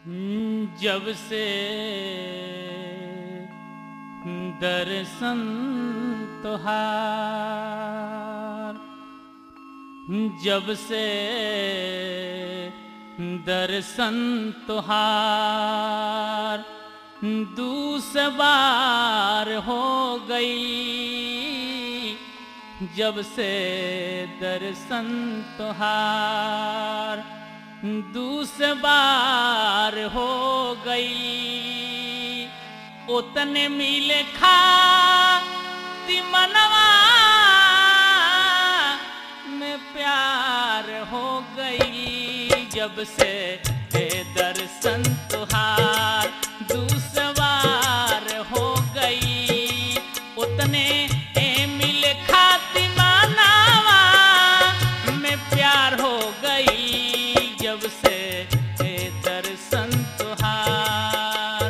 जब से दर्शन तुहार जब से दर्शन तुहार दूसबार हो गई जब से दर्शन तुहार दूसबार हो गई उतने मिले खा मनवा में प्यार हो गई जब से हे दर्शन तुहार दूसवार हो गई उतने ए मिले खाती मानावा में प्यार हो गई जब से हे दर्शन तुहार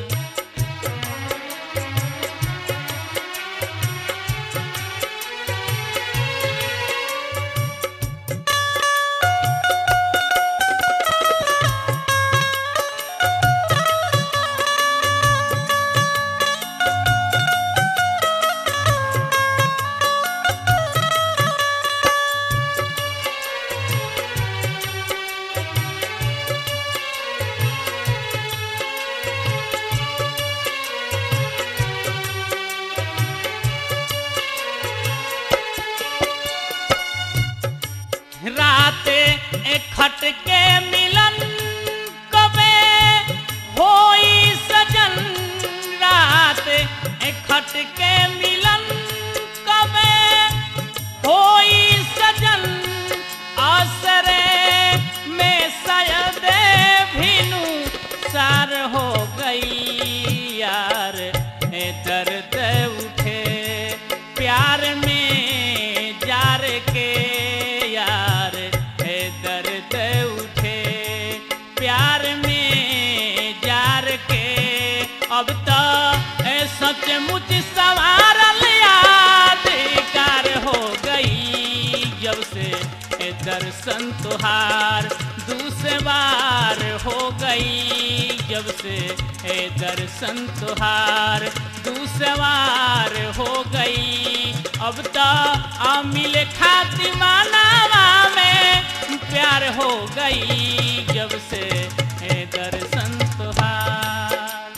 रात खट के मिलन कबे होई सजन रात खट के मिलन कबे होई सजन आसरे में शायद भिनु सार हो गई यार ए दर्द उठे प्यार में जार के यार ए दर्द उठे प्यार में जार के अब तो ए सचमुच सवारल यादगार हो गई जब से ए दर्शन तुहार दूसबार हो गई जब से ए दर्शन तुहार दूसवार हो गई अब तो अमिल खाती मानावा में प्यार हो गई जब से ए दर्शन तुहार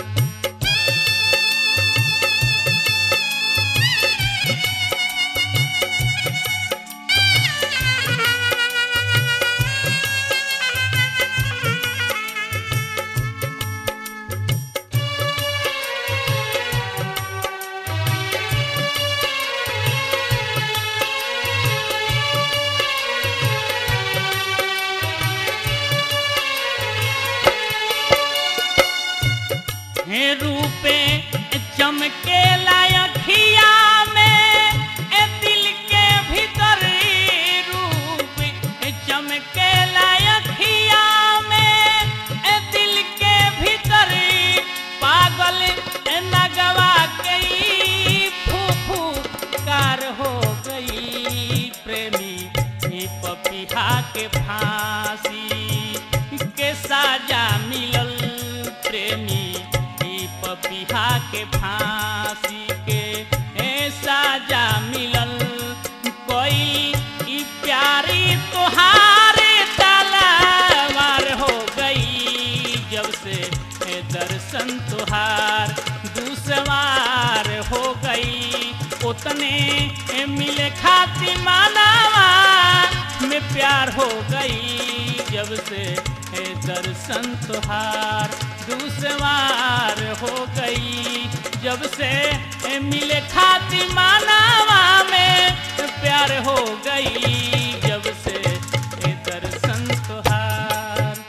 हे रूपे चमके लायखिया में ए दिल के भीतर रूप चमके लायखिया में ए दिल के भीतर पागल नगवा गई फूफू कार हो गई प्रेमी ई पपीहा के फांसी के साजा मिलल प्रेमी ई पपीहा के फांसी के ए साजा मिलल कोई ई प्यारी तोहारे तलवार हो गई जब से ए दर्शन तुहार दूसवार हो गई उतने ए मिले खाती मानावा में प्यार हो गई जब से ए दर्शन तुहार दूसवार हो गई जब से ए मिले खाती मानावा में प्यार हो गई जब से ए दर्शन तुहार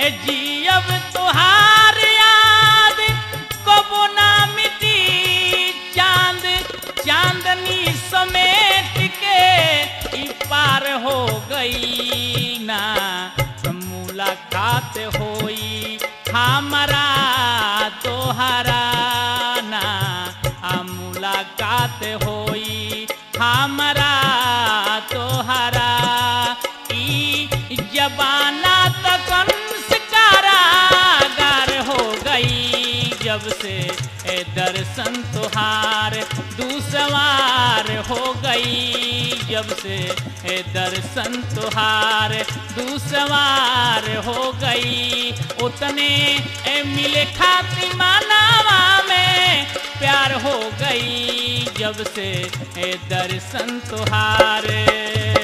ए जियब तुहार याद कबो ना मिटी चांद चांदनी समेट के ई पार हो गई ना मुलाकात होई हमारा तोहरा ना आ मुलाकात होई हमारा तोहरा ई जबाना तक कारागार हो गई जब से ए दर्शन तुहार दूसवार हो गई जब से ए दर्शन तुहार दूसवार हो गई उतने ए मिले खाती मानावा में प्यार हो गई जब से ए दर्शन तुहार